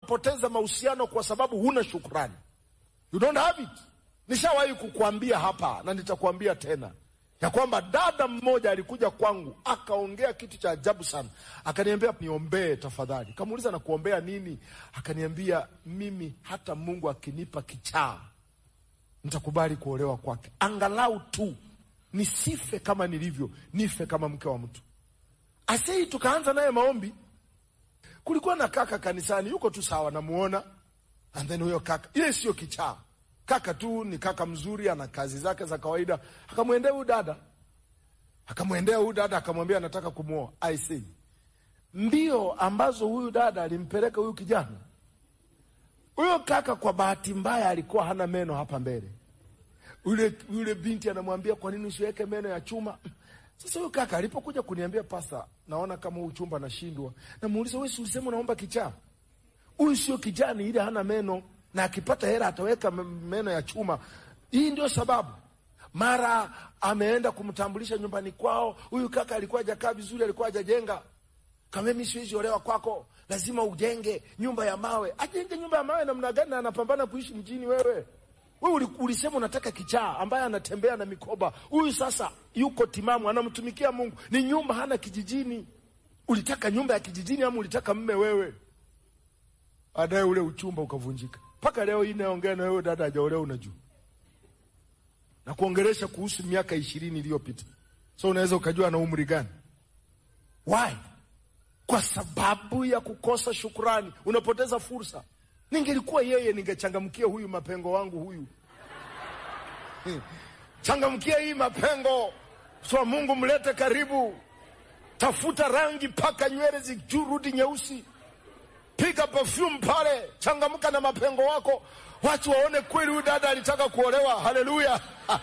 unapoteza mahusiano kwa sababu huna shukrani. You don't have it. Nishawahi kukuambia hapa na nitakuambia tena ya kwamba dada mmoja alikuja kwangu akaongea kitu cha ajabu sana, akaniambia niombee tafadhali. Kamuuliza na kuombea nini? Akaniambia mimi hata Mungu akinipa kichaa nitakubali kuolewa kwake, angalau tu nisife kama nilivyo, nife kama mke wa mtu. Asei, tukaanza naye maombi. Kulikuwa na kaka kanisani, yuko tu sawa, namuona and then huyo kaka, ile sio kichaa kaka tu ni kaka mzuri, ana kazi zake za kawaida. Akamwendea huyu dada, akamwendea huyu dada, akamwambia anataka kumwoa. I say mbio ambazo huyu dada alimpeleka huyu kijana, huyo kaka kwa bahati mbaya alikuwa hana meno hapa mbele. Yule yule binti anamwambia kwa nini usiweke meno ya chuma? Sasa huyo kaka alipokuja kuniambia, pasta, naona kama huu chumba nashindwa, namuuliza wewe, si ulisema unaomba kichaa? Huyu sio kijani, ile hana meno na akipata hela ataweka meno ya chuma. Hii ndio sababu. Mara ameenda kumtambulisha nyumbani kwao, huyu kaka alikuwa hajakaa vizuri, alikuwa hajajenga. Kama mimi siwezi olewa kwako, lazima ujenge nyumba ya mawe. Ajenge nyumba ya mawe namna gani? Na anapambana kuishi mjini. Wewe wewe ulisema unataka kichaa ambaye anatembea na mikoba. Huyu sasa yuko timamu, anamtumikia Mungu, ni nyumba hana kijijini. Ulitaka nyumba ya kijijini ama ulitaka mme wewe? Baadaye ule uchumba ukavunjika. Mpaka leo hii naongea na wewe dada, hajaolewa unajua, na kuongelesha kuhusu miaka ishirini iliyopita, so unaweza ukajua ana umri gani. Why? Kwa sababu ya kukosa shukrani, unapoteza fursa. Ningelikuwa yeye, ningechangamkia huyu mapengo wangu huyu changamkia hii mapengo, so Mungu mlete karibu, tafuta rangi mpaka nywele zijurudi nyeusi Piga perfume pale, changamka na mapengo wako, watu waone kweli huyu dada alitaka kuolewa. Haleluya!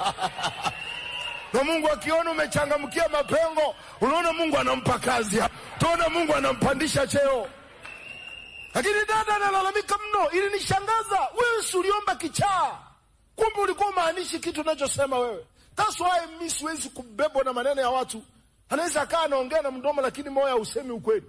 na Mungu akiona umechangamkia mapengo, unaona Mungu anampa kazi, tuona Mungu anampandisha cheo. Lakini dada analalamika mno, ili nishangaza. Wewe si uliomba kichaa, kumbe ulikuwa umaanishi kitu unachosema wewe. That's why mimi siwezi kubebwa na maneno ya watu. Anaweza akaa anaongea na mdomo, lakini moyo hausemi ukweli.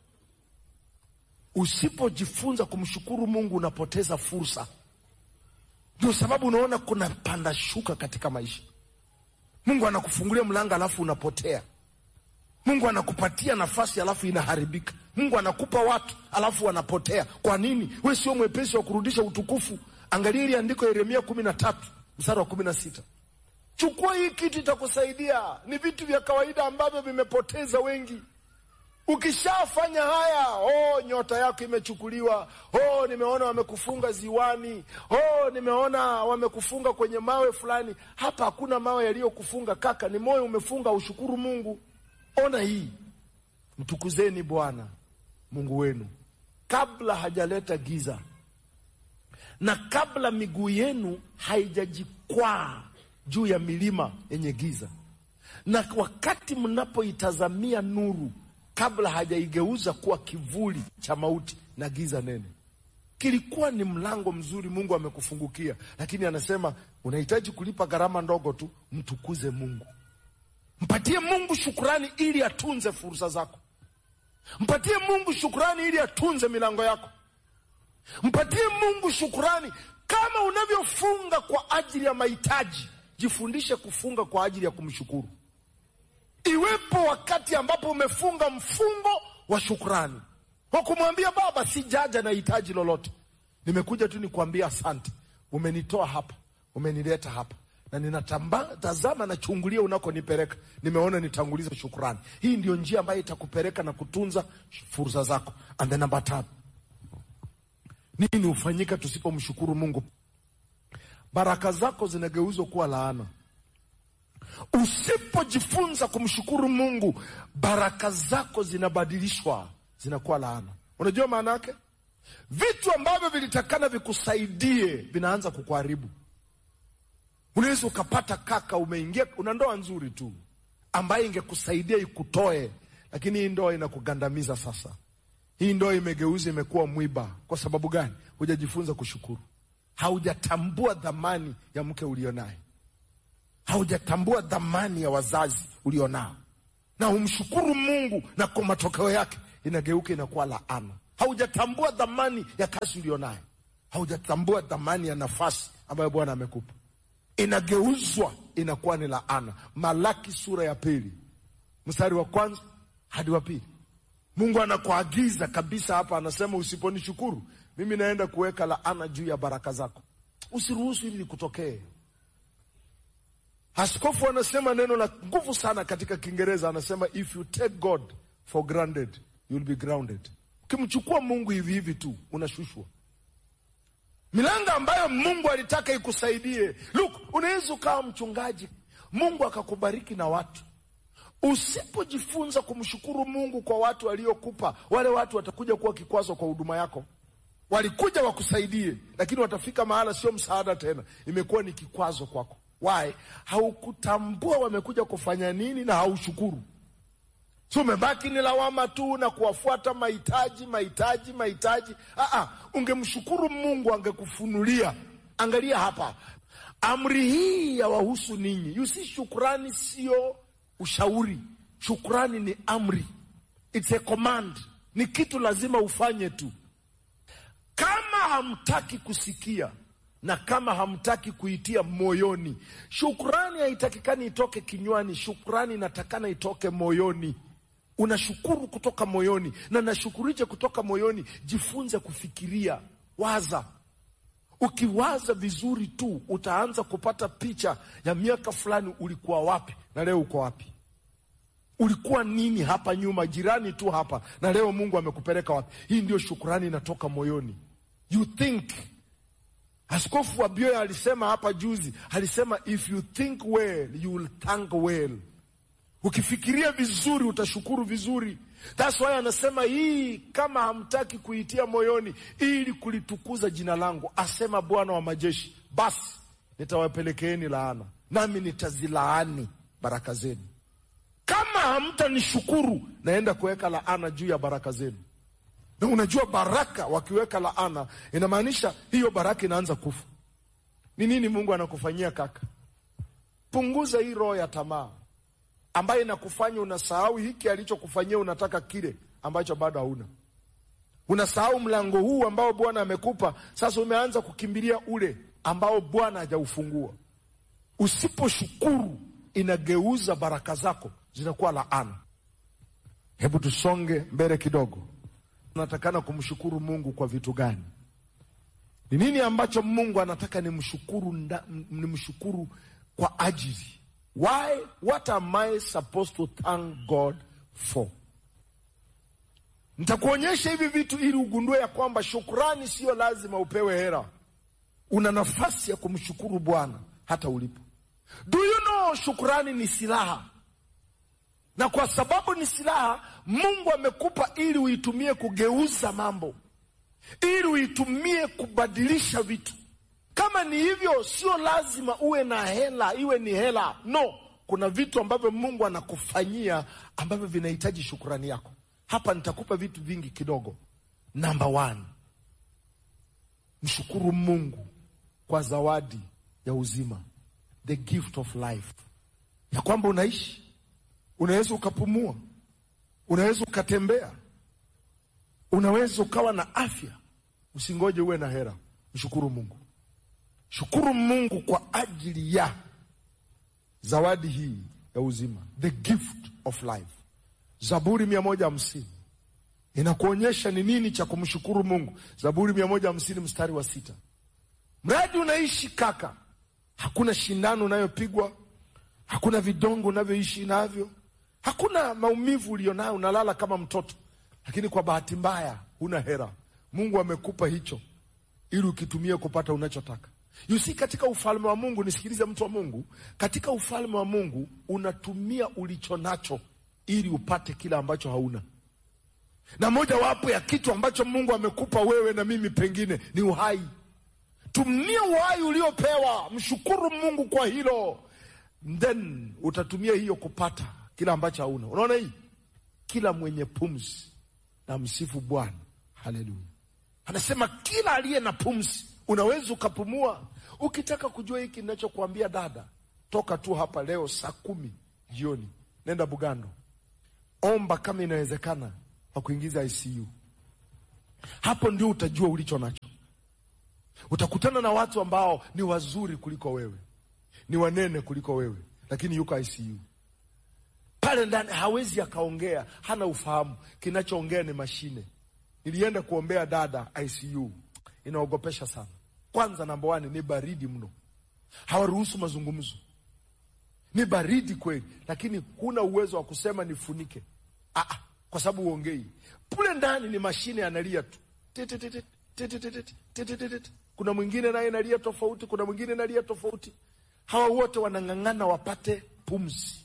Usipojifunza kumshukuru Mungu unapoteza fursa. Ndio sababu unaona kuna panda shuka katika maisha. Mungu anakufungulia mlango alafu unapotea. Mungu anakupatia nafasi alafu inaharibika. Mungu anakupa watu alafu wanapotea. Kwa nini? We sio mwepesi wa kurudisha utukufu. Angalia ile andiko Yeremia kumi na tatu mstari wa kumi na sita. Chukua hii kitu itakusaidia. Ni vitu vya kawaida ambavyo vimepoteza wengi. Ukishafanya haya, oh, nyota yako imechukuliwa. Oh, nimeona wamekufunga ziwani. Oh, nimeona wamekufunga kwenye mawe fulani. Hapa hakuna mawe yaliyokufunga kaka, ni moyo umefunga. Ushukuru Mungu. Ona hii, mtukuzeni Bwana Mungu wenu kabla hajaleta giza na kabla miguu yenu haijajikwaa juu ya milima yenye giza, na wakati mnapoitazamia nuru kabla hajaigeuza kuwa kivuli cha mauti na giza nene. Kilikuwa ni mlango mzuri Mungu amekufungukia, lakini anasema unahitaji kulipa gharama ndogo tu. Mtukuze Mungu, mpatie Mungu shukurani ili atunze fursa zako. Mpatie Mungu shukurani ili atunze milango yako. Mpatie Mungu shukurani. Kama unavyofunga kwa ajili ya mahitaji, jifundishe kufunga kwa ajili ya kumshukuru. Iwepo wakati ambapo umefunga mfungo wa shukrani kwa kumwambia Baba, sijaja na hitaji lolote, nimekuja tu nikuambia asante. Umenitoa hapa, umenileta hapa, na ninatazama na chungulia unakonipeleka. Nimeona nitangulize shukrani. Hii ndio njia ambayo itakupeleka na kutunza fursa zako. And then namba tatu, nini hufanyika tusipomshukuru Mungu? Baraka zako zinageuzwa kuwa laana. Usipojifunza kumshukuru Mungu, baraka zako zinabadilishwa zinakuwa laana. Unajua maana yake? Vitu ambavyo vilitakana vikusaidie vinaanza kukuharibu. Unaweza ukapata kaka, umeingia una ndoa nzuri tu ambaye ingekusaidia ikutoe, lakini hii ndoa inakugandamiza. Sasa hii ndoa imegeuza, imekuwa mwiba. Kwa sababu gani? Hujajifunza kushukuru, haujatambua dhamani ya mke ulionaye haujatambua dhamani ya wazazi ulionao, na umshukuru Mungu, na kwa matokeo yake inageuka inakuwa laana. haujatambua dhamani ya kazi ulionayo, haujatambua dhamani ya nafasi ambayo Bwana amekupa, inageuzwa inakuwa ni laana. Malaki sura ya pili mstari wa kwanza hadi wa pili. Mungu anakuagiza kabisa hapa, anasema usiponishukuru mimi naenda kuweka laana juu ya baraka zako. Usiruhusu hili likutokee. Askofu anasema neno la nguvu sana katika Kiingereza, anasema if you take God for granted you will be grounded. Ukimchukua Mungu hivi hivi tu unashushwa. Milango ambayo Mungu alitaka ikusaidie. Look, unaweza ukawa mchungaji, Mungu akakubariki na watu Usipojifunza kumshukuru Mungu kwa watu waliokupa, wale watu watakuja kuwa kikwazo kwa huduma yako. Walikuja wakusaidie, lakini watafika mahala sio msaada tena, imekuwa ni kikwazo kwako. Why? Haukutambua wamekuja kufanya nini na haushukuru. So umebaki ni lawama tu na kuwafuata mahitaji, mahitaji, mahitaji. Aa, ungemshukuru Mungu angekufunulia. Angalia hapa, amri hii ya wahusu ninyi. You see, shukrani sio ushauri. Shukrani ni amri, it's a command, ni kitu lazima ufanye tu. Kama hamtaki kusikia na kama hamtaki kuitia moyoni, shukrani haitakikani itoke kinywani. Shukrani inatakana itoke moyoni. Unashukuru kutoka moyoni, na nashukurije kutoka moyoni? Jifunze kufikiria, waza Ukiwaza vizuri tu utaanza kupata picha ya miaka fulani ulikuwa wapi na leo uko wapi. Ulikuwa nini hapa nyuma, jirani tu hapa, na leo Mungu amekupeleka wapi? Hii ndio shukurani inatoka moyoni. You think. Askofu wa Bioya alisema hapa juzi, alisema if you think well you will thank well. Ukifikiria vizuri utashukuru vizuri. That's why anasema hii, kama hamtaki kuitia moyoni ili kulitukuza jina langu, asema Bwana wa majeshi, basi nitawapelekeeni laana, nami nitazilaani baraka zenu. Kama hamtanishukuru, naenda kuweka laana juu ya baraka zenu. Na unajua baraka, wakiweka laana inamaanisha hiyo baraka inaanza kufa. Ni nini Mungu anakufanyia kaka? Punguza hii roho ya tamaa ambaye inakufanya unasahau hiki alichokufanyia, unataka kile ambacho bado hauna. Unasahau mlango huu ambao Bwana amekupa, sasa umeanza kukimbilia ule ambao Bwana hajaufungua. Usiposhukuru, inageuza baraka zako zinakuwa laana. Hebu tusonge mbele kidogo. Unatakana kumshukuru Mungu kwa vitu gani? Ni nini ambacho Mungu anataka nimshukuru, nimshukuru kwa ajili Why, what am I supposed to thank God for? Nitakuonyesha hivi vitu ili ugundue ya kwamba shukrani sio lazima upewe hera. Una nafasi ya kumshukuru Bwana hata ulipo. Do you know, shukrani ni silaha, na kwa sababu ni silaha, Mungu amekupa ili uitumie kugeuza mambo, ili uitumie kubadilisha vitu kama ni hivyo, sio lazima uwe na hela, iwe ni hela. No, kuna vitu ambavyo Mungu anakufanyia ambavyo vinahitaji shukurani yako. Hapa nitakupa vitu vingi kidogo. Namba one, mshukuru Mungu kwa zawadi ya uzima, the gift of life, ya kwamba unaishi, unaweza ukapumua, unaweza ukatembea, unaweza ukawa na afya. Usingoje uwe na hela, mshukuru Mungu. Shukuru Mungu kwa ajili ya zawadi hii ya uzima, the gift of life. Zaburi mia moja hamsini inakuonyesha ni nini cha kumshukuru Mungu. Zaburi mia moja hamsini mstari wa sita mradi unaishi kaka, hakuna shindano unayopigwa, hakuna vidongo unavyoishi navyo, hakuna maumivu ulionayo, unalala kama mtoto, lakini kwa bahati mbaya huna hera. Mungu amekupa hicho ili ukitumie kupata unachotaka. You see, katika ufalme wa Mungu, nisikilize mtu wa Mungu, katika ufalme wa Mungu unatumia ulicho nacho ili upate kile ambacho hauna, na mojawapo ya kitu ambacho Mungu amekupa wewe na mimi pengine ni uhai. Tumia uhai uliopewa, mshukuru Mungu kwa hilo, then utatumia hiyo kupata kile ambacho hauna. Unaona hii, kila mwenye pumzi na msifu Bwana. Haleluya! Anasema kila aliye na pumzi Unaweza ukapumua. Ukitaka kujua hiki ninachokuambia dada, toka tu hapa leo saa kumi jioni, nenda Bugando, omba kama inawezekana wakuingiza ICU. Hapo ndio utajua ulicho nacho. Utakutana na watu ambao ni wazuri kuliko wewe, ni wanene kuliko wewe, lakini yuko ICU pale ndani, hawezi akaongea, hana ufahamu. Kinachoongea ni mashine. Nilienda kuombea dada ICU, inaogopesha sana. Kwanza namba wani ni baridi mno, hawaruhusu mazungumzo, ni baridi kweli, lakini huna uwezo wa kusema nifunike, ah, kwa sababu uongei. Kule ndani ni mashine, analia tu Titititit, titititit, titititit. Kuna mwingine naye nalia tofauti, kuna mwingine nalia tofauti. Hawa wote wanang'ang'ana wapate pumzi.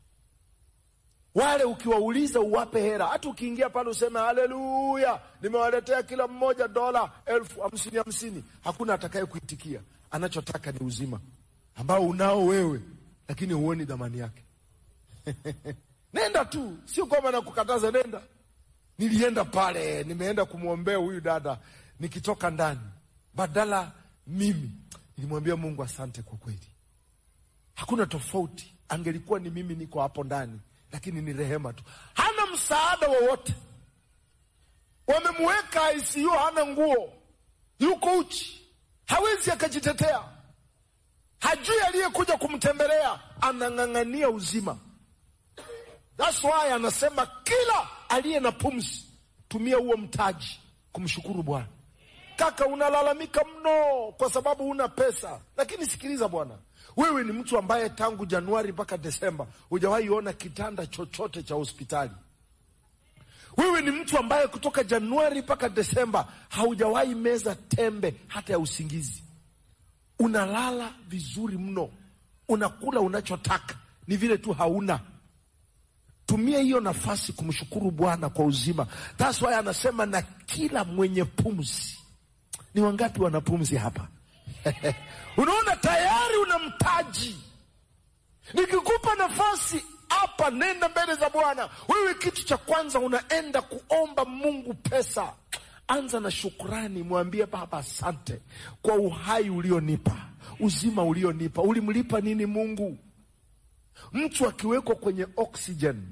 Wale ukiwauliza uwape hera, hata ukiingia pale useme haleluya, nimewaletea kila mmoja dola elfu hamsini hamsini, hakuna atakaye kuitikia. Anachotaka ni uzima ambao unao wewe, lakini huoni dhamani yake. Nenda tu, sio kwamba nakukataza, nenda. Nilienda pale, nimeenda kumwombea huyu dada, nikitoka ndani, badala mimi nilimwambia Mungu asante kwa kweli, hakuna tofauti. Angelikuwa ni mimi niko hapo ndani, lakini ni rehema tu, hana msaada wowote. Wamemweka ICU, hana nguo, yuko uchi, hawezi akajitetea, hajui aliyekuja kumtembelea, anang'ang'ania uzima. That's why anasema kila aliye na pumzi tumia huo mtaji kumshukuru Bwana. Kaka, unalalamika mno kwa sababu huna pesa, lakini sikiliza bwana, wewe ni mtu ambaye tangu Januari mpaka Desemba hujawahi ona kitanda chochote cha hospitali. Wewe ni mtu ambaye kutoka Januari mpaka Desemba haujawahi meza tembe hata ya usingizi. Unalala vizuri mno, unakula unachotaka, ni vile tu hauna Tumia hiyo nafasi kumshukuru Bwana kwa uzima. That's why anasema na kila mwenye pumzi. Ni wangapi wana pumzi hapa? Unaona, tayari una mtaji. Nikikupa nafasi hapa, nenda mbele za Bwana. Wewe kitu cha kwanza unaenda kuomba Mungu pesa. Anza na shukrani, mwambie Baba, asante kwa uhai ulionipa, uzima ulionipa. Ulimlipa nini Mungu? Mtu akiwekwa kwenye oxygen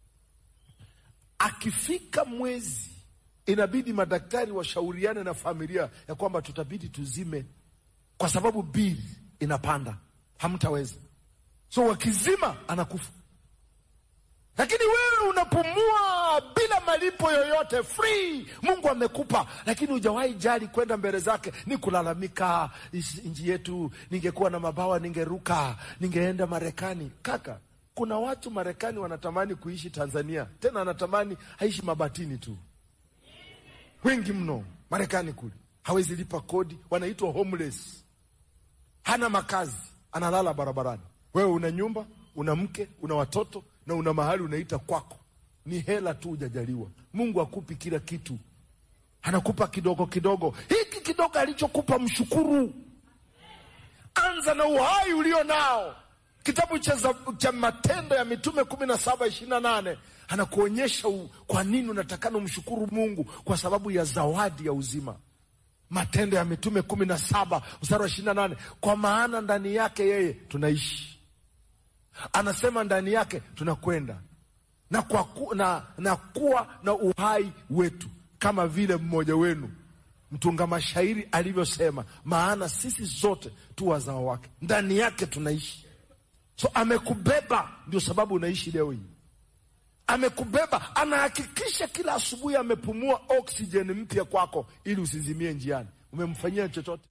akifika mwezi, inabidi madaktari washauriane na familia ya kwamba tutabidi tuzime, kwa sababu bili inapanda, hamtaweza. So wakizima anakufa, lakini wewe unapumua bila malipo yoyote, free. Mungu amekupa, lakini hujawahi jali kwenda mbele zake, ni kulalamika, nchi yetu, ningekuwa na mabawa ningeruka, ningeenda Marekani. Kaka, kuna watu Marekani wanatamani kuishi Tanzania, tena anatamani haishi mabatini tu, wengi mno Marekani kule, hawezi lipa kodi, wanaitwa homeless, hana makazi, analala barabarani. Wewe una nyumba, una mke, una watoto na una mahali unaita kwako, ni hela tu hujajaliwa. Mungu akupi kila kitu, anakupa kidogo kidogo. Hiki kidogo alichokupa mshukuru. Anza na uhai ulio nao. Kitabu cha, cha Matendo ya Mitume kumi na saba ishirini na nane anakuonyesha kwa nini unatakana umshukuru Mungu kwa sababu ya zawadi ya uzima. Matendo ya Mitume kumi na saba mstari wa ishirini na nane kwa maana ndani yake yeye tunaishi, anasema ndani yake tunakwenda na, kwa ku, na, na kuwa na uhai wetu kama vile mmoja wenu mtunga mashairi alivyosema, maana sisi zote tu wazao wake, ndani yake tunaishi. So amekubeba, ndio sababu unaishi leo hii. Amekubeba, anahakikisha kila asubuhi amepumua oksijeni mpya kwako, ili usizimie njiani. Umemfanyia chochote?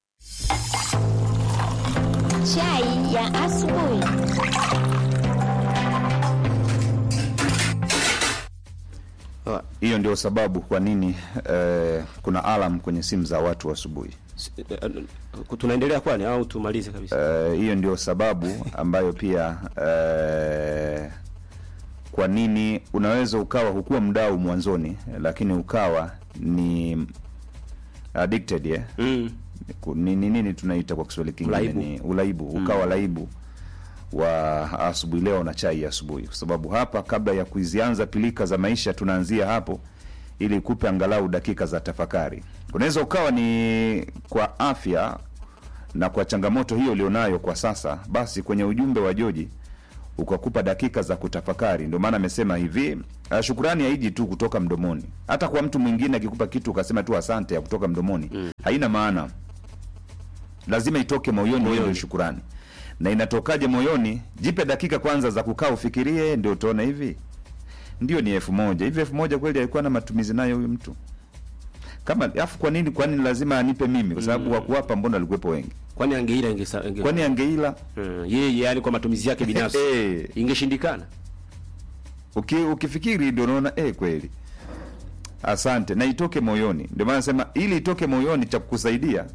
Chai ya asubuhi. Hiyo ndio sababu kwa nini eh, kuna alarm kwenye simu za watu asubuhi. Tunaendelea kwani au tumalize kabisa? Eh, hiyo ndio sababu ambayo pia eh, kwa nini unaweza ukawa hukuwa mdau mwanzoni, lakini ukawa ni addicted yeah? Mm. ni nini nini tunaita kwa Kiswahili kingine Ulaibu. ni ulaibu, ukawa laibu wa asubuhi leo na chai ya asubuhi, kwa sababu hapa, kabla ya kuzianza pilika za maisha, tunaanzia hapo ili kupe angalau dakika za tafakari. Unaweza ukawa ni kwa afya na kwa changamoto hiyo ulionayo kwa sasa, basi kwenye ujumbe wa Joji ukakupa dakika za kutafakari. Ndio maana amesema hivi, uh, shukurani haiji tu kutoka mdomoni. Hata kwa mtu mwingine akikupa kitu ukasema tu asante ya kutoka mdomoni haina maana, lazima itoke moyoni, hiyo ndio shukurani. Na inatokaje moyoni? Jipe dakika kwanza za kukaa ufikirie, ndio utaona hivi ndio ni elfu moja hivi. Elfu moja kweli alikuwa na matumizi nayo huyu mtu kama afu, kwa nini kwa nini lazima anipe mimi? Kwa sababu wakuwapa, mbona alikuwepo wengi? Kwani angeila ingesa inge, Kwani angeila Mm, yeye yani kwa matumizi yake binafsi Eh. ingeshindikana. uki, ukifikiri ndio unaona eh, kweli asante, na itoke moyoni. Ndio maana nasema ili itoke moyoni, cha kukusaidia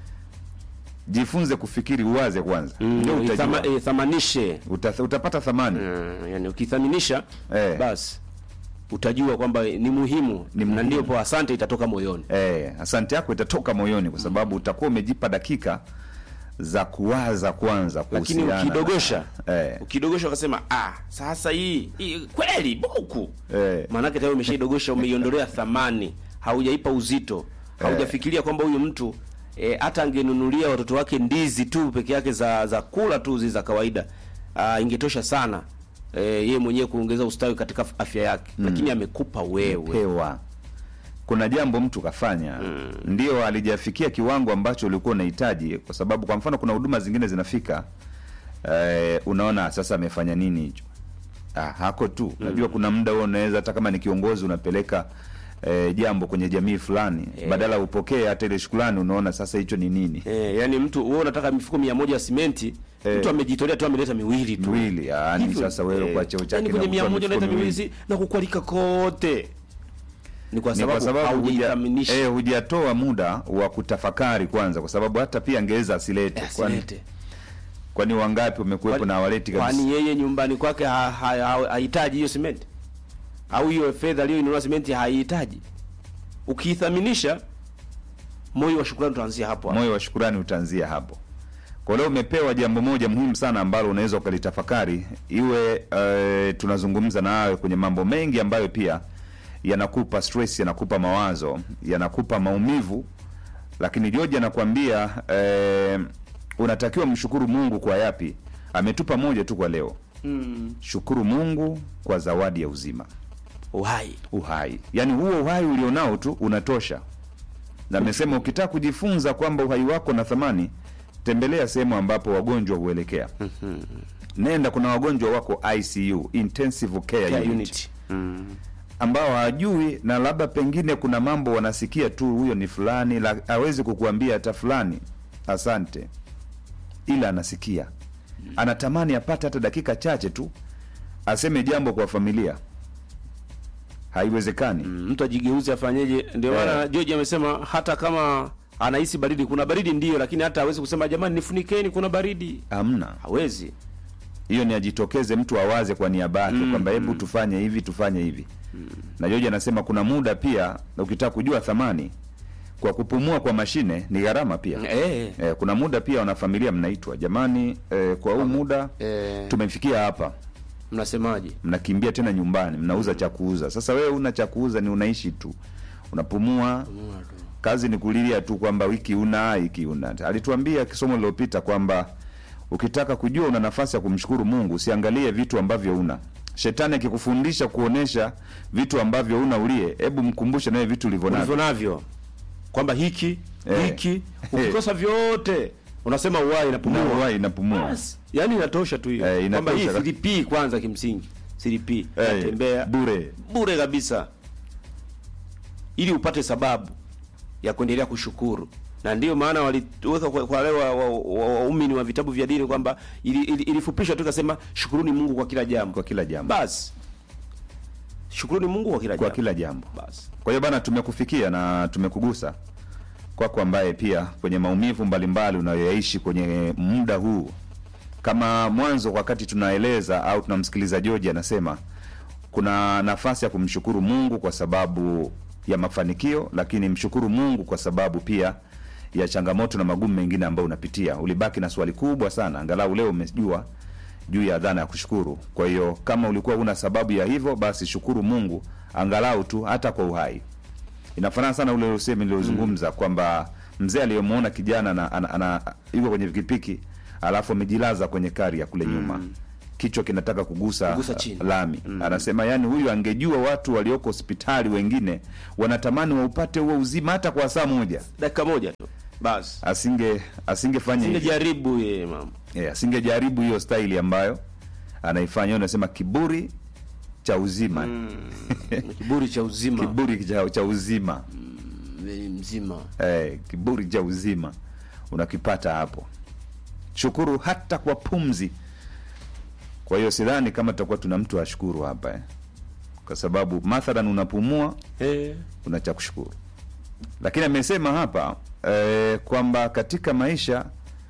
jifunze kufikiri, uwaze kwanza, ndio Mm, utajua ithama- eh, thamanishe Uta, utapata thamani Mm, yani ukithaminisha Eh. basi utajua kwamba ni muhimu, Ni na muhimu. ndipo asante itatoka moyoni. eh, asante yako itatoka moyoni, kwa sababu utakuwa umejipa dakika za kuwaza kwanza Lakini kuhusiana na- ukidogosha eh, ukidogosha ukasema ah, sasa hii, hii kweli buku Eh. maanake tayari umeshaidogosha, umeiondolea thamani, haujaipa uzito, haujafikiria kwamba huyu mtu eh, hata angenunulia watoto wake ndizi tu peke yake za za kula tu zi za kawaida ah, ingetosha sana eh, yeye mwenyewe kuongeza ustawi katika afya yake, lakini amekupa wewe pewa kuna jambo mtu kafanya ndio alijafikia kiwango ambacho ulikuwa unahitaji, kwa sababu kwa mfano kuna huduma zingine zinafika eh, unaona sasa amefanya nini hicho? Ah, hako tu unajua, kuna muda huo unaweza hata kama ni kiongozi unapeleka eh, jambo kwenye jamii fulani, badala upokee hata ile shukrani, unaona sasa hicho ni nini? Eh, yani mtu wewe unataka mifuko mia moja ya simenti Eh. mtu amejitolea tu ameleta miwili tu Miwili, yaani Hivyo, sasa wewe eh, kwa cheo chake yani na kwenye kutoa mia moja mifuko unaleta miwili miwili. si- na kukualika kote ni kwa Ni kwa sababu, sababu huja- haujaithaminisha eh, hujatoa muda wa kutafakari kwanza, kwa sababu hata pia angeweza asilete. Eh, Kwani asilete. kwani wangapi wamekuwepo na waleti kabisa? kwani yeye nyumbani kwake ha- ha- ha- hahitaji hiyo simenti au hiyo fedha aliyoinunua simenti haihitaji ukiithaminisha moyo wa shukrani utaanzia hapo hapo. moyo wa shukurani utaanzia hapo. Kwa leo umepewa jambo moja muhimu sana ambalo unaweza ukalitafakari, iwe eh, tunazungumza nawe kwenye mambo mengi ambayo pia yanakupa stress, yanakupa mawazo, yanakupa maumivu, lakini George anakuambia eh, unatakiwa mshukuru Mungu kwa yapi? Ametupa moja tu kwa leo. Shukuru Mungu kwa zawadi ya uzima, uhai uhai. Yaani huo uhai ulionao tu unatosha na amesema ukitaka kujifunza kwamba uhai wako na thamani, tembelea sehemu ambapo wagonjwa huelekea. Nenda, kuna wagonjwa wako ICU, intensive care, Care unit, unit. ambao hawajui na labda pengine kuna mambo wanasikia tu, huyo ni fulani, la- hawezi kukuambia hata fulani asante, ila anasikia, anatamani apate hata dakika chache tu aseme jambo kwa familia. Haiwezekani. mtu ajigeuze afanyeje ndio Eh. maana George amesema hata kama anahisi baridi kuna baridi ndio lakini hata hawezi kusema jamani nifunikeni kuna baridi Hamna. hawezi hiyo ni ajitokeze mtu awaze kwa niaba yake kwamba hebu tufanye hivi tufanye hivi na George anasema kuna muda pia ukitaka kujua thamani kwa kupumua kwa mashine ni gharama pia eh eh, kuna muda pia wanafamilia mnaitwa jamani eh, kwa huu muda eh tumefikia hapa mnasemaje mnakimbia tena nyumbani mnauza cha kuuza sasa wewe una cha kuuza ni unaishi tu unapumua kazi ni kulilia tu kwamba wiki una wiki una alituambia kisomo lililopita kwamba ukitaka kujua una nafasi ya kumshukuru mungu usiangalie vitu ambavyo una shetani akikufundisha kuonesha vitu ambavyo una ulie hebu mkumbushe nawe vitu ulivyo ulivyo navyo navyo kwamba hiki Eh. hiki ukikosa vyote unasema uhai na inapumua uhai inapumua Basi, yani inatosha tu hiyo Eh, inatosha kwamba hii kabisa. silipii kwanza kimsingi silipii Eh, natembea bure bure kabisa ili upate sababu ya kuendelea kushukuru na ndio maana waliweka kwa, kwa wale waumini wa, wa, waumini wa vitabu vya dini kwamba ili- ili- ilifupishwa tu ikasema shukuruni Mungu kwa kila jambo kwa kila jambo basi shukuruni Mungu kwa kila kwa jambo kila jambo basi Kwa hiyo bana, tumekufikia na tumekugusa kwako, ambaye pia kwenye maumivu mbalimbali unayoyaishi kwenye muda huu, kama mwanzo, wakati tunaeleza au tunamsikiliza George anasema kuna nafasi ya kumshukuru Mungu kwa sababu ya mafanikio, lakini mshukuru Mungu kwa sababu pia ya changamoto na magumu mengine ambayo unapitia. Ulibaki na swali kubwa sana, angalau leo umejua juu ya dhana ya kushukuru. Kwa hiyo kama ulikuwa una sababu ya hivyo, basi shukuru Mungu angalau tu hata kwa uhai. Inafanana sana ule usemi niliozungumza kwamba mzee aliyemwona kijana na ana, ana, yuko kwenye pikipiki alafu amejilaza kwenye kari ya kule nyuma kichwa kinataka kugusa, Kugusa chini. lami anasema yani huyu angejua watu walioko hospitali wengine wanatamani waupate huo uzima hata kwa saa moja dakika moja tu basi asinge asingefanya hivyo. singejaribu ye mama yeah, asingejaribu hiyo staili ambayo anaifanya unasema kiburi cha uzima kiburi cha uzima kiburi cha, cha uzima Wewe mzima eh, kiburi cha uzima unakipata hapo shukuru hata kwa pumzi kwa hiyo sidhani kama tutakuwa tuna mtu ashukuru hapa eh. kwa sababu mathalan unapumua eh. una cha kushukuru lakini amesema hapa eh, kwamba katika maisha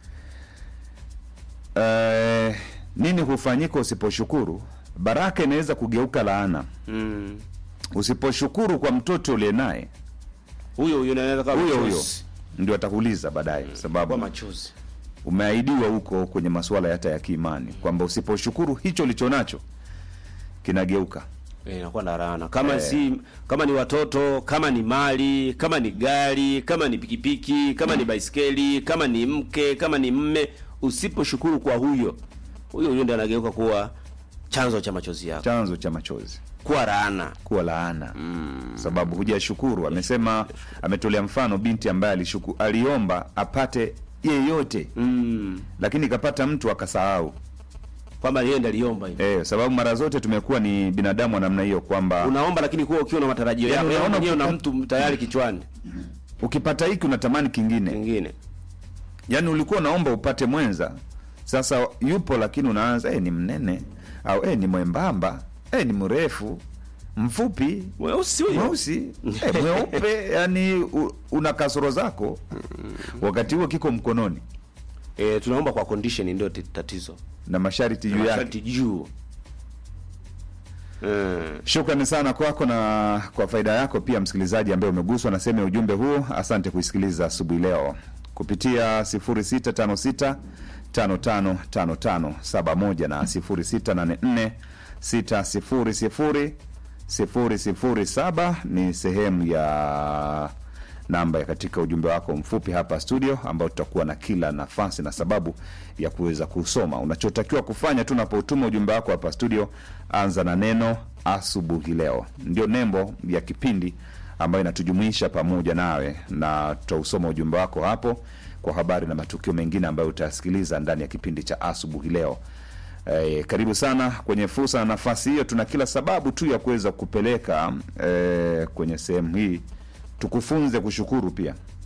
eh, nini hufanyika usiposhukuru baraka inaweza kugeuka laana mm. usiposhukuru kwa mtoto uliye naye huyo huyo anaweza kama huyo huyo machozi. ndio atakuuliza baadaye kwa kwa sababu machozi umeahidiwa huko kwenye masuala hata ya kiimani kwamba usiposhukuru hicho ulicho nacho kinageuka Eh, inakuwa na laana kama Eh. si kama ni watoto kama ni mali kama ni gari kama ni pikipiki kama ni baiskeli kama ni mke kama ni mme usiposhukuru kwa huyo huyo huyo ndio anageuka kuwa chanzo cha machozi yako chanzo cha machozi kuwa laana kuwa laana mm. sababu hujashukuru amesema ametolea mfano binti ambaye alishuku, aliomba apate yeyote mm. lakini ikapata mtu akasahau kwamba yeye ndiye aliomba hivi eh, sababu mara zote tumekuwa ni binadamu wa namna hiyo kwamba unaomba lakini kuwa ukiwa na matarajio Yaani yako yaani unaona mwenyewe na kuta- mtu tayari kichwani ukipata hiki unatamani kingine kingine yaani ulikuwa unaomba upate mwenza sasa yupo lakini unaanza eh, ni mnene au eh, ni mwembamba eh, ni mrefu mfupi mweusi huyo mweusi eh, mweupe yani u, una kasoro zako wakati huo kiko mkononi eh, tunaomba kwa condition ndio ti- tatizo na masharti juu yake masharti juu eh. shukrani sana kwako na kwa faida yako pia msikilizaji ambaye umeguswa na sehemu ya ujumbe huu asante kuisikiliza asubuhi leo kupitia 0656 555571 na 0684 600 007 ni sehemu ya namba ya katika ujumbe wako mfupi hapa studio ambao tutakuwa na kila nafasi na sababu ya kuweza kusoma unachotakiwa kufanya tu unapotuma ujumbe wako hapa studio anza na neno asubuhi leo ndio nembo ya kipindi ambayo inatujumuisha pamoja nawe na tutausoma ujumbe wako hapo kwa habari na matukio mengine ambayo utayasikiliza ndani ya kipindi cha asubuhi leo Eh, karibu sana kwenye fursa na nafasi hiyo tuna kila sababu tu ya kuweza kupeleka eh, kwenye sehemu hii tukufunze kushukuru pia